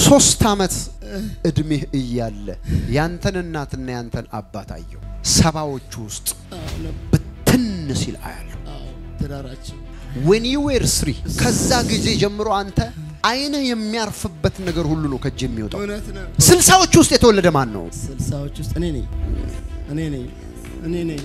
ሶስት ዓመት እድሜህ እያለ ያንተን እናትና ያንተን አባት አየው። ሰባዎቹ ውስጥ ብትን ሲል አያለሁ። ትዳራችን ዌን ዩ ዌር ስሪ ከዛ ጊዜ ጀምሮ አንተ አይንህ የሚያርፍበት ነገር ሁሉ ነው ከእጅ የሚወጣው። እውነት ነው። ስልሳዎቹ ውስጥ የተወለደ ማን ነው? ስልሳዎች ውስጥ እኔ ነኝ እኔ ነኝ እኔ ነኝ።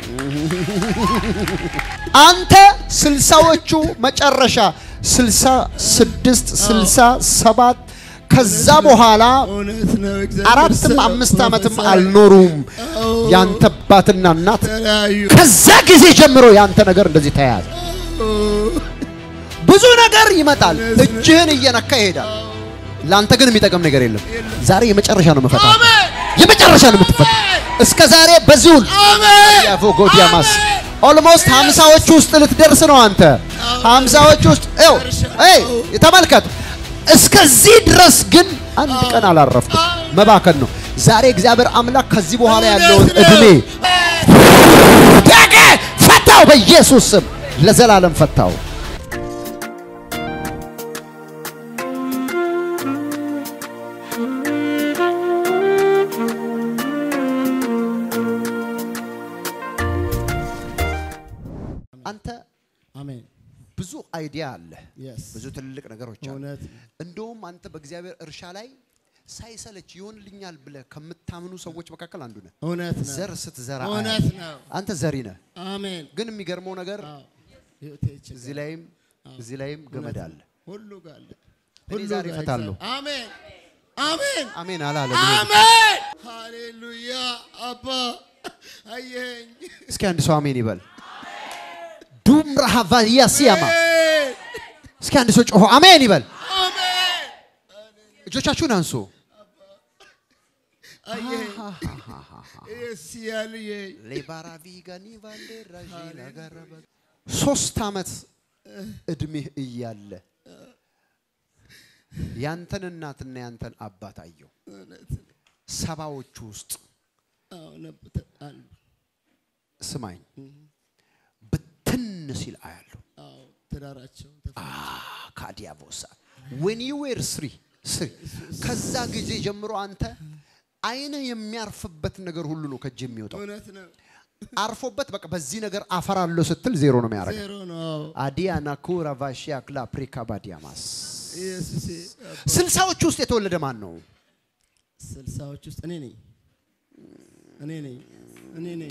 አንተ ስልሳዎቹ መጨረሻ ስልሳ ስድስት ስልሳ ሰባት ከዛ በኋላ እውነት ነው። እግዚአብሔር አራትም ሰው አምስት ዓመትም ፕሮፌሰር አልኖሩም አዎ፣ ያንተ አባትና እናት። ተለያዩ። ከዛ ጊዜ ጀምሮ ያንተ ነገር እንደዚህ ተያያዘ። ብዙ ነገር ይመጣል፣ እጅህን እየነካ ይሄዳል። ለአንተ ግን የሚጠቅም ነገር የለም። ዛሬ የመጨረሻ ነው መፈታ፣ የመጨረሻ ነው የምትፈታ። እስከ ዛሬ በዚሁን ያፎጎዲያማስ ኦልሞስት ሀምሳዎቹ ውስጥ ልትደርስ ነው አንተ። ሀምሳዎቹ ውስጥ ው ተመልከት። እስከዚህ ድረስ ግን አንድ ቀን አላረፍኩም። መባከን ነው። ዛሬ እግዚአብሔር አምላክ ከዚህ በኋላ ያለውን እድሜ ደገ ፈታው፣ በኢየሱስ ስም ለዘላለም ፈታው። አንተ አሜን። ብዙ አይዲያ አለ፣ Yes. ብዙ ትልልቅ ነገሮች አሉ። እውነት እንደውም አንተ በእግዚአብሔር እርሻ ላይ ሳይሰለች ይሆንልኛል ብለህ ከምታምኑ ሰዎች መካከል አንዱ ነህ። እውነት ነው። ዘር ስትዘራ እውነት አያለሁ። ነው። አንተ ዘሪ ነህ። አሜን። ግን የሚገርመው ነገር አዎ፣ ህይወቴ ይችላል። እዚህ ላይም እዚህ ላይም ገመድ አለ። ሁሉ ጋር አለ። እኔ ሁሉ ዛሬ ጋር እፈታለሁ። እግዚአብሔር- አሜን አሜን አሜን አላለም። አሜን። ሃሌሉያ አባ አየኸኝ። እስኪ አንድ ሰው አሜን ይበል። ዱም ረሃቫያ ሲያማ አሜን እስኪ አንድ ሰው ጮሆ አሜን ይበል። አሜን እጆቻችሁን አንሱ። አየኸኝ። ኢየሱስ ያልየኝ ሌባራቪጋኒ ቫንዴራዢ ለጋረበ ሶስት ዓመት እድሜህ እያለ ያንተን እናትና ያንተን አባት አየው። እውነት ነው። ሰባዎቹ ውስጥ አዎ ነበር አሉ። ስማኝ ብትን ሲል አያለሁ። አዎ ትዳራቸው ተፈ- ካዲያቦሳ ዌን ዩ ዌር ስሪ ስሪ ከዛ ጊዜ ጀምሮ አንተ አይንህ የሚያርፍበት ነገር ሁሉ ነው ከእጅ የሚወጣው። እውነት ነው። አርፎበት በቃ በዚህ ነገር አፈራለሁ ስትል ዜሮ ነው የሚያደርገው። ዜሮ ነው። አዲያና ኩራ ቫሺያ ክላ ፕሪካ ባዲያማስ ኢየሱስ ስልሳዎቹ ውስጥ የተወለደ ማን ነው? ስልሳዎች ውስጥ እኔ ነኝ እኔ ነኝ እኔ ነኝ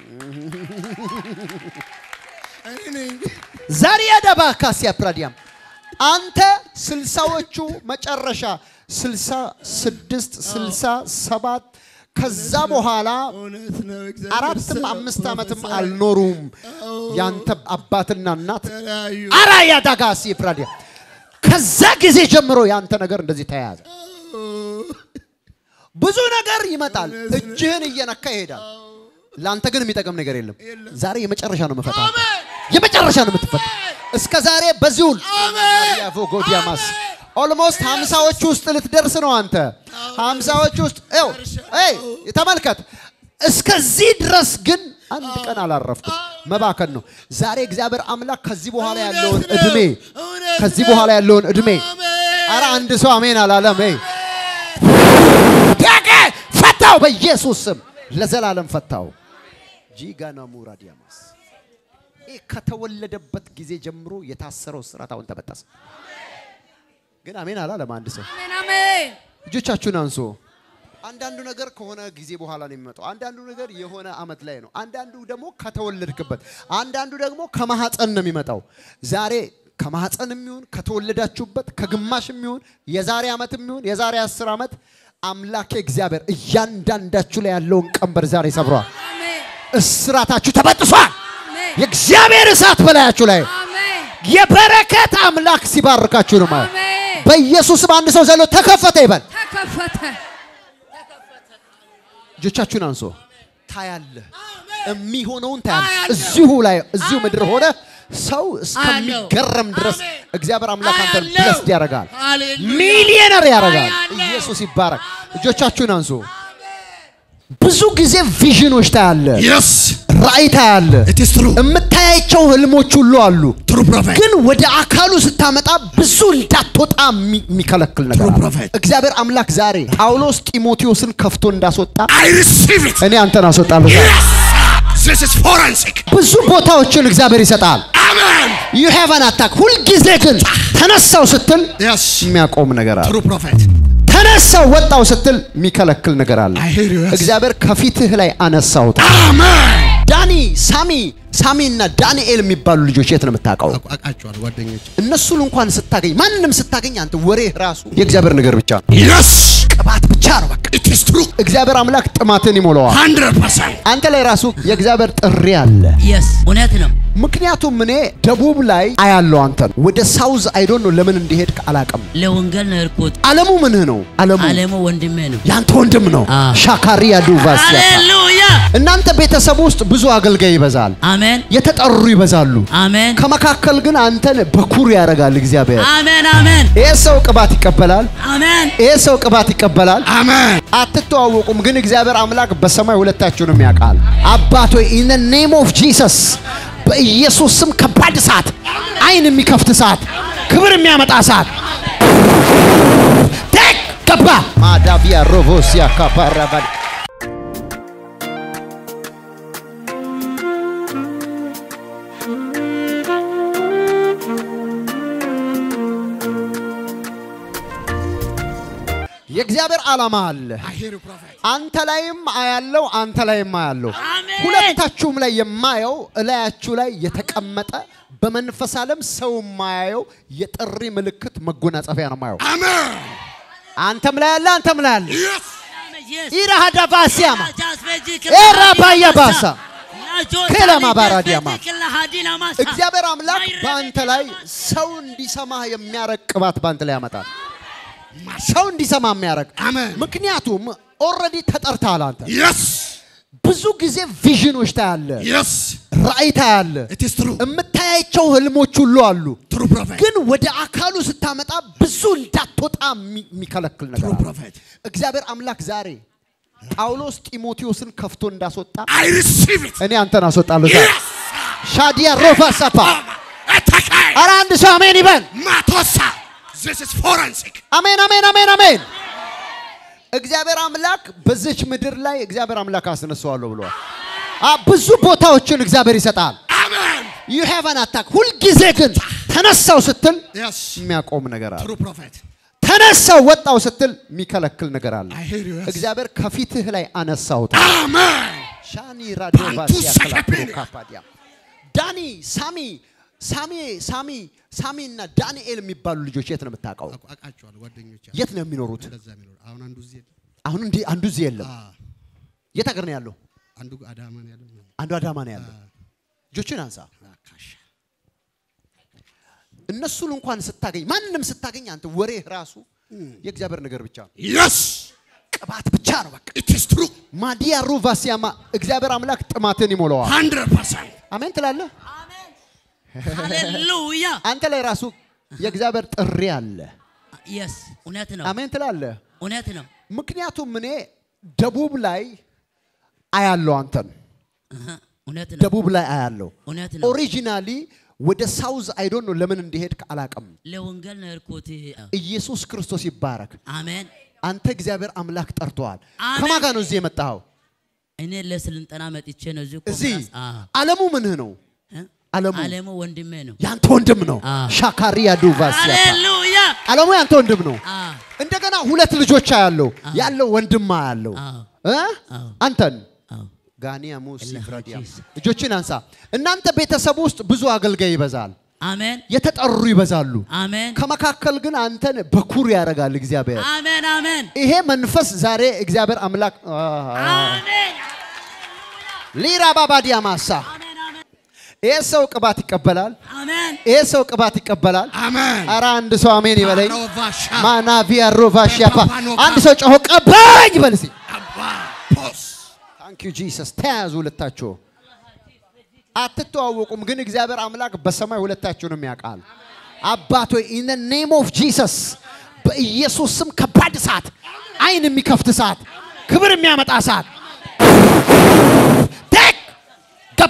እኔ ነኝ። ዛሪያ ደባ ካሲያ ፕራዲያም አንተ ስልሳዎቹ መጨረሻ ስልሳ ስድስት ስልሳ ሰባት ከዛ በኋላ እውነት ነው። እግዚአብሔር አራትም ሰው አምስት ዓመትም ፕሮፌሰር አልኖሩም ያንተ አባትና እናት ተለያዩ። አራያ ዳጋሲ ፕራዲያ ከዛ ጊዜ ጀምሮ ያንተ ነገር እንደዚህ ተያያዘ። ብዙ ነገር ይመጣል፣ እጅህን እየነካ ይሄዳል። ለአንተ ግን የሚጠቅም ነገር የለም። ዛሬ የመጨረሻ ነው መፈታ፣ የመጨረሻ ነው የምትፈታ። እስከ ዛሬ በዚሁን ያቮጎዲያማስ ኦልሞስት ሀምሳዎቹ ውስጥ ልትደርስ ነው አንተ። ሀምሳዎቹ ውስጥ ው ተመልከት። እስከዚህ ድረስ ግን አንድ ቀን አላረፍኩም። መባከን ነው። ዛሬ እግዚአብሔር አምላክ ከዚህ በኋላ ያለውን እውነት ነው። እድሜ እውነት ከዚህ ነው። በኋላ ያለውን እድሜ አሜን። አረ አንድ ሰው አሜን አላለም። ይ ደቀ ፈታው፣ በኢየሱስ ስም ለዘላለም ፈታው። ጂጋና ሙራዲያማስ ይህ ከተወለደበት ጊዜ ጀምሮ የታሰረው ስራት አሁን ተበጠሰ። ግን አሜን አላለም አንድ ሰው። አሜን አሜን። እጆቻችሁን አንሶ አንዳንዱ ነገር ከሆነ ጊዜ በኋላ ነው የሚመጣው። አንዳንዱ ነገር የሆነ አመት ላይ ነው። አንዳንዱ ደግሞ ከተወለድክበት፣ አንዳንዱ ደግሞ ከማህፀን ነው የሚመጣው። ዛሬ ከማህፀን የሚሆን ከተወለዳችሁበት ከግማሽ የሚሆን የዛሬ ዓመት የሚሆን የዛሬ አስር ዓመት አምላኬ እግዚአብሔር እያንዳንዳችሁ ላይ ያለውን ቀንበር ዛሬ ሰብሯል። አሜን እስራታችሁ ተበጥሷል። አሜን የእግዚአብሔር እሳት በላያችሁ ላይ አሜን የበረከት አምላክ ሲባርካችሁ ነው ማለት አሜን። በኢየሱስም አንድ ሰው ዘሎ ተከፈተ ይበል። ተከፈተ። እጆቻችሁን አንሶ ታያለህ፣ የሚሆነውን ታያለህ። አያለሁ። እዚሁ ላይ እዚሁ ምድር ሆነ ሰው እስከሚገረም ድረስ አሜን። እግዚአብሔር አምላክ አንተን አያለሁ። ብለስድ ያደርጋል፣ ሃሌሉያ። ሚሊዮነር ያደርጋል። አያለሁ። ኢየሱስ ይባረክ። እጆቻችሁን አንሶ ብዙ ጊዜ ቪዥኖች ታያለህ፣ የስ ራእይ ታያለህ። It is true. የምታያቸው ህልሞች ሁሉ አሉ። True prophet. ግን ወደ አካሉ ስታመጣ ብዙ እንዳትወጣ የሚ- የሚከለክል ነገር True አለ። prophet. እግዚአብሔር አምላክ ዛሬ ጳውሎስ ጢሞቴዎስን ከፍቶ እንዳስወጣ I receive it. እኔ አንተን አስወጣለሁ። ዛሬ Yes. This is forensic. ብዙ ቦታዎችን እግዚአብሔር ይሰጣል። Amen. ዩ ሃቭ አን አታክ። ሁልጊዜ ግን ተነሳው ስትል Yes. የሚያቆም ነገር አለ። True prophet. ተነሳው ወጣው ስትል የሚከለክል ነገር አለ። I hear you. Yes. እግዚአብሔር ከፊትህ ላይ አነሳውት። Amen. ዳኒ፣ ሳሚ ሳሚ እና ዳንኤል የሚባሉ ልጆች የት ነው የምታውቀው? አውቃቸዋለሁ ጓደኞች። እነሱን እንኳን ስታገኝ ማንንም ስታገኝ አንተ ወሬህ ራሱ የእግዚአብሔር ነገር ብቻ ነው። Yes. ቅባት ብቻ ነው በቃ። It is true. እግዚአብሔር አምላክ ጥማትን ይሞላዋል። 100%. አንተ ላይ ራሱ የእግዚአብሔር ጥሪ አለ። የስ እውነት ነው። ምክንያቱም እኔ ደቡብ ላይ አያለው አንተን ወደ ሳውዝ አይዶን ነው ለምን እንዲሄድክ አላውቅም። ለወንጌል ነው የሄድኩት። አለሙ ምንህ ነው? አለሙ አለሙ ወንድሜ ነው። ያንተ ወንድም ነው። አ። ሻካሪያ ዱቫስ ሃሌሉያ እናንተ ቤተሰብ ውስጥ ብዙ አገልጋይ ይበዛል፣ አሜን የተጠሩ ይበዛሉ። አሜን ከመካከል ግን አንተን በኩር ያደርጋል እግዚአብሔር። አሜን አሜን ይህ ሰው ቅባት ይቀበላል። አሜን ይህ ሰው ቅባት ይቀበላል። Amen. አትተዋወቁም፣ ግን እግዚአብሔር አምላክ በሰማይ ሁለታችሁንም ያውቃል። አባት ሆይ ኢን ኔም ኦፍ ጂሰስ በኢየሱስ ስም ከባድ እሳት፣ አይን የሚከፍት እሳት፣ ክብር የሚያመጣ እሳት ቴክ ገባ ማዳቪያ ሮቮሲያ ካፓራቫል የእግዚአብሔር ዓላማ አለ። I hear you, prophet. አንተ ላይም አያለው፣ አንተ ላይም አያለው። አሜን። ሁለታችሁም ላይ የማየው እላያችሁ ላይ የተቀመጠ በመንፈስ ዓለም ሰው የማያየው የጥሪ ምልክት መጎናጸፊያ ነው የማየው። Amen. አንተም ላይ አለ፣ አንተም ላይ አለ። Yes. ኢራሃዳ ባሲያማ ኤራ ባያ ባሳ ከለማ ባራዲያማ እግዚአብሔር አምላክ በአንተ ላይ ሰው እንዲሰማህ የሚያረግ ቅባት በአንተ ላይ ያመጣል። ሰው እንዲሰማ የሚያረግ አሜን። ምክንያቱም ኦልሬዲ ተጠርተሃል። አንተ Yes. ብዙ ጊዜ ቪዥኖች ታያለ፣ Yes. ራእይ ታያለ፣ It is true. የምታያቸው ህልሞች ሁሉ አሉ። True prophet. ግን ወደ አካሉ ስታመጣ ብዙ እንዳትወጣ የሚ- የሚከለክል ነገር True አለ። prophet. እግዚአብሔር አምላክ ዛሬ ጳውሎስ ጢሞቴዎስን ከፍቶ እንዳስወጣ I receive it. እኔ አንተን አስወጣለሁ። ዛሬ Yes. ሻዲያ ሮፋ ሰፋ Etakai. ኧረ አንድ ሰው አሜን ይበል። Matosa. This is forensic. አሜን አሜን አሜን አሜን። እግዚአብሔር አምላክ በዚች ምድር ላይ እግዚአብሔር አምላክ አስነሳዋለሁ ብለዋል። አ ብዙ ቦታዎችን እግዚአብሔር ይሰጣል። Amen. ዩ ሃቭ አን አታክ። ሁልጊዜ ግን ተነሳው ስትል Yes. የሚያቆም ነገር አለ። True prophet. ተነሳው ወጣው ስትል የሚከለክል ነገር አለ። I hear you. Yes. እግዚአብሔር ከፊትህ ላይ አነሳሁት። Amen. ሻኒ ራዲዮ ባንቱ ባሲያ ሰከፔኒ። ክላፕሮ ካፓዲያ ዳኒ ሳሚ ሳሚ ሳሚ ሳሚ እና ዳንኤል የሚባሉ ልጆች የት ነው የምታውቀው? አውቃቸዋለሁ ጓደኞች። የት ነው የሚኖሩት? እንደዛ የሚኖር አሁን አንዱ እዚህ የለም። አሁን እንዲህ አንዱ እዚህ የለም። አዎ። የት ሀገር ነው ያለው? አንዱ አዳማ ነው ያለው። አንዱ አዳማ ነው ያለው። እጆችን አንሳ። አካሽ እነሱን እንኳን ስታገኝ ማንንም ስታገኝ አንተ ወሬህ ራሱ የእግዚአብሔር ነገር ብቻ ነው፣ Yes. ቅባት ብቻ ነው። በቃ It is true. ማዲያ ሩቫሲያማ እግዚአብሔር አምላክ ጥማትን ይሞላዋል። 100%. አሜን ትላለህ። ሃሌሉያ አንተ ላይ ራሱ የእግዚአብሔር ጥሪ አለ። የስ እውነት ነው አሜን ትላለህ። እውነት ነው ምክንያቱም እኔ ደቡብ ላይ አያለው አንተን እህ፣ እውነት ነው ደቡብ ላይ አያለው። እውነት ነው ኦሪጂናሊ ወደ ሳውዝ አይዶን ነው ለምን እንደሄድክ አላውቅም። ለወንጌል ነው የሄድኩት ኢየሱስ ክርስቶስ ይባረክ። አሜን አንተ እግዚአብሔር አምላክ ጠርተዋል። አሜን። ከማን ጋር ነው እዚህ የመጣኸው? እኔ ለስልጠና መጥቼ ነው እዚህ እዚህ ኮንፍራንስ አ አለሙ ምንህ ነው? እ? አለሙ አለሙ ወንድሜ ነው ያንተ ወንድም ነው። አ። ሻካሪያ ዱቫሲያ ሃሌሉያ አለሙ ያንተ ወንድም ነው። አ እንደገና ሁለት ልጆች ያለው ያለው ወንድም ያለው አዎ እ? አዎ አንተን አዎ ጋኒያ ሙስ እላህ ፍራዲያ ጂስ። እጆችን አንሳ። እናንተ ቤተሰብ ውስጥ ብዙ አገልጋይ ይበዛል፣ አሜን የተጠሩ ይበዛሉ። አሜን ከመካከል ግን አንተን በኩር ያደርጋል እግዚአብሔር። አሜን አሜን ይሄ መንፈስ ዛሬ እግዚአብሔር አምላክ አሜን ሊራ ባባዲያ ማሳ አሜን አሜን ይሄ ሰው ቅባት ይቀበላል። አሜን ይሄ ሰው ቅባት ይቀበላል። Amen. አረ አንድ ሰው አሜን ይበለኝ። Rovasha. ማናቪያ ሮቫሽያፓ ፓፓኖካ። አንድ ሰው ጮሆ ቀባኝ ይበል እስኪ። Abba. Pos. ታንክ ዩ ጂሰስ። ተያዙ ሁለታችሁ። አትተዋወቁም፣ ግን እግዚአብሔር አምላክ በሰማይ ሁለታችሁንም ያውቃል። አባት ሆይ ኢን ኔም ኦፍ ጂሰስ በኢየሱስ ስም ከባድ እሳት፣ አይን የሚከፍት እሳት፣ ክብር የሚያመጣ እሳት ቴክ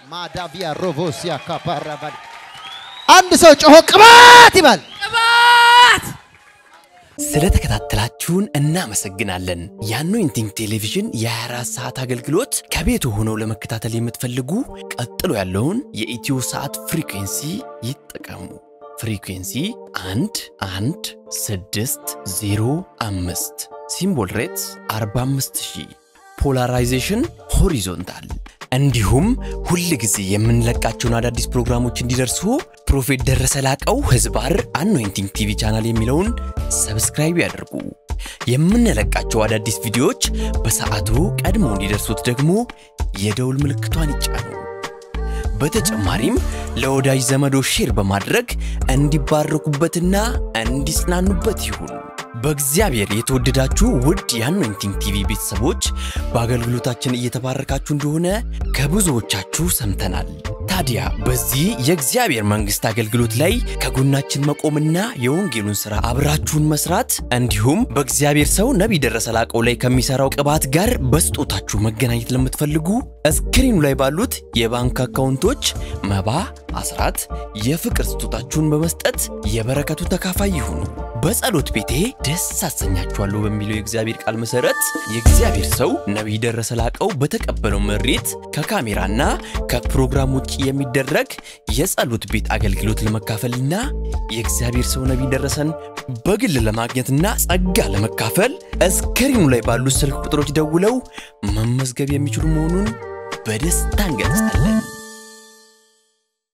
ማዳቪያ ሮቮሲያ ካፓራባዲ አንድ ሰው ጮሆ ቅባት ይባል። ቅባት ስለተከታተላችሁን እናመሰግናለን። የአኖይንቲንግ ቴሌቪዥን የ24 ሰዓት አገልግሎት ከቤቱ ሆነው ለመከታተል የምትፈልጉ ቀጥሎ ያለውን የኢትዮ ሰዓት ፍሪኩንሲ ይጠቀሙ። ፍሪኩንሲ 1 1 6 0 5 ሲምቦል ሬትስ 45000 ፖላራይዜሽን ሆሪዞንታል። እንዲሁም ሁል ጊዜ የምንለቃቸውን አዳዲስ ፕሮግራሞች እንዲደርሱ ፕሮፌት ደረሰ ላቀው ህዝባር አኖይንቲንግ ቲቪ ቻናል የሚለውን ሰብስክራይብ ያድርጉ። የምንለቃቸው አዳዲስ ቪዲዮዎች በሰዓቱ ቀድሞ እንዲደርሱት ደግሞ የደውል ምልክቷን ይጫኑ። በተጨማሪም ለወዳጅ ዘመዶ ሼር በማድረግ እንዲባረኩበትና እንዲጽናኑበት ይሁን። በእግዚአብሔር የተወደዳችሁ ውድ የአኖይንቲንግ ቲቪ ቤተሰቦች በአገልግሎታችን እየተባረካችሁ እንደሆነ ከብዙዎቻችሁ ሰምተናል። ታዲያ በዚህ የእግዚአብሔር መንግሥት አገልግሎት ላይ ከጎናችን መቆምና የወንጌሉን ሥራ አብራችሁን መስራት እንዲሁም በእግዚአብሔር ሰው ነቢይ ደረሰ ላቀው ላይ ከሚሠራው ቅባት ጋር በስጦታችሁ መገናኘት ለምትፈልጉ እስክሪኑ ላይ ባሉት የባንክ አካውንቶች መባ፣ አስራት፣ የፍቅር ስጦታችሁን በመስጠት የበረከቱ ተካፋይ ይሁኑ። በጸሎት ቤቴ ደስ አሰኛችኋለሁ በሚለው የእግዚአብሔር ቃል መሰረት የእግዚአብሔር ሰው ነቢይ ደረሰ ላቀው በተቀበለው መሬት ከካሜራና ከፕሮግራም ውጭ የሚደረግ የጸሎት ቤት አገልግሎት ለመካፈልና የእግዚአብሔር ሰው ነቢይ ደረሰን በግል ለማግኘትና ጸጋ ለመካፈል እስክሪኑ ላይ ባሉት ስልክ ቁጥሮች ደውለው መመዝገብ የሚችሉ መሆኑን በደስታ እንገልጻለን።